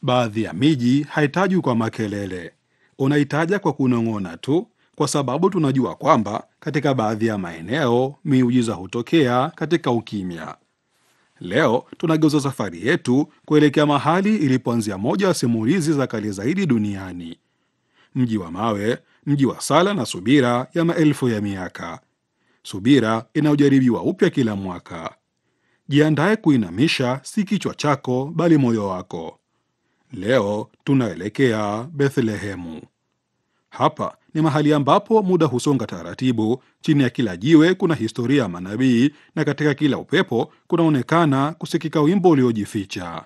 Baadhi ya miji haitajwi kwa makelele, unaitaja kwa kunong'ona tu, kwa sababu tunajua kwamba katika baadhi ya maeneo miujiza hutokea katika ukimya. Leo tunageuza safari yetu kuelekea mahali ilipoanzia moja ya simulizi za kale zaidi duniani, mji wa mawe, mji wa sala na subira ya maelfu ya miaka, subira inayojaribiwa upya kila mwaka. Jiandae kuinamisha si kichwa chako, bali moyo wako. Leo tunaelekea Bethlehemu. Hapa ni mahali ambapo muda husonga taratibu. Chini ya kila jiwe kuna historia ya manabii, na katika kila upepo kunaonekana kusikika wimbo uliojificha.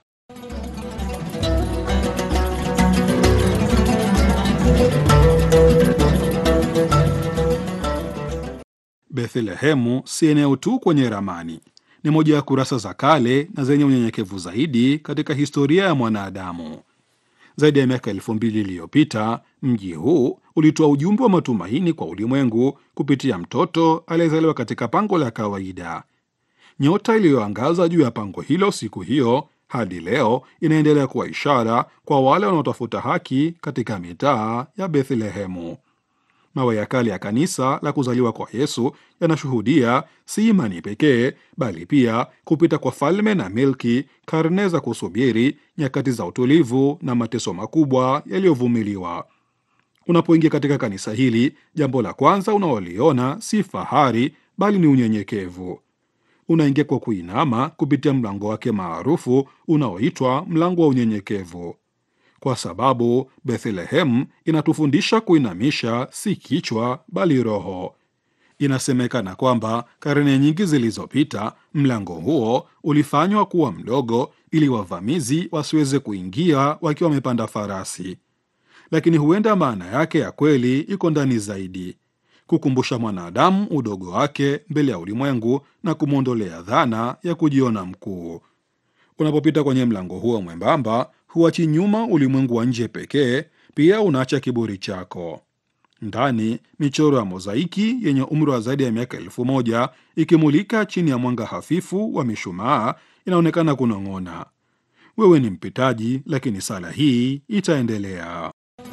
Bethlehemu si eneo tu kwenye ramani, ni moja ya kurasa za kale na zenye unyenyekevu zaidi katika historia ya mwanadamu. Zaidi ya miaka elfu mbili iliyopita mji huu ulitoa ujumbe wa matumaini kwa ulimwengu kupitia mtoto aliyezaliwa katika pango la kawaida. Nyota iliyoangaza juu ya pango hilo siku hiyo hadi leo inaendelea kuwa ishara kwa wale wanaotafuta haki katika mitaa ya Bethlehemu. Mawe ya kale ya kanisa la kuzaliwa kwa Yesu yanashuhudia si imani pekee, bali pia kupita kwa falme na milki, karne za kusubiri, nyakati za utulivu na mateso makubwa yaliyovumiliwa. Unapoingia katika kanisa hili, jambo la kwanza unaoliona si fahari, bali ni unyenyekevu. Unaingia kwa kuinama kupitia mlango wake maarufu unaoitwa mlango wa unyenyekevu kwa sababu Bethlehem inatufundisha kuinamisha si kichwa bali roho. Inasemekana kwamba karne nyingi zilizopita mlango huo ulifanywa kuwa mdogo ili wavamizi wasiweze kuingia wakiwa wamepanda farasi, lakini huenda maana yake ya kweli iko ndani zaidi, kukumbusha mwanadamu udogo wake mbele ya ulimwengu na kumwondolea dhana ya kujiona mkuu. Unapopita kwenye mlango huo mwembamba huachi nyuma ulimwengu wa nje pekee, pia unaacha kiburi chako. Ndani michoro ya mozaiki yenye umri wa zaidi ya miaka elfu moja ikimulika chini ya mwanga hafifu wa mishumaa inaonekana kunong'ona, wewe ni mpitaji, lakini sala hii itaendelea.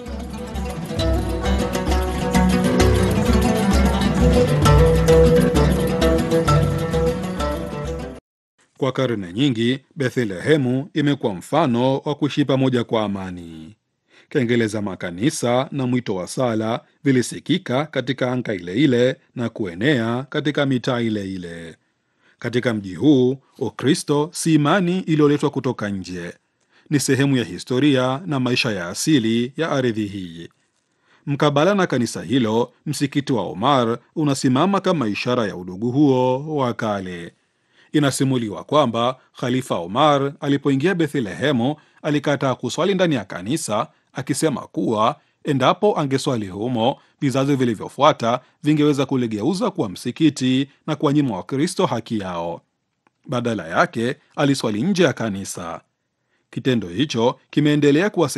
Kwa karne nyingi Bethlehemu imekuwa mfano wa kuishi pamoja kwa amani. Kengele za makanisa na mwito wa sala vilisikika katika anga ile ile na kuenea katika mitaa ile ile. Katika mji huu, Ukristo si imani iliyoletwa kutoka nje, ni sehemu ya historia na maisha ya asili ya ardhi hii. Mkabala na kanisa hilo, msikiti wa Omar unasimama kama ishara ya udugu huo wa kale. Inasimuliwa kwamba Khalifa Omar alipoingia Bethlehemu alikataa kuswali ndani ya kanisa, akisema kuwa endapo angeswali humo, vizazi vilivyofuata vingeweza kuligeuza kuwa msikiti na kuwanyima Wakristo haki yao. Badala yake aliswali nje ya kanisa. Kitendo hicho kimeendelea kuwa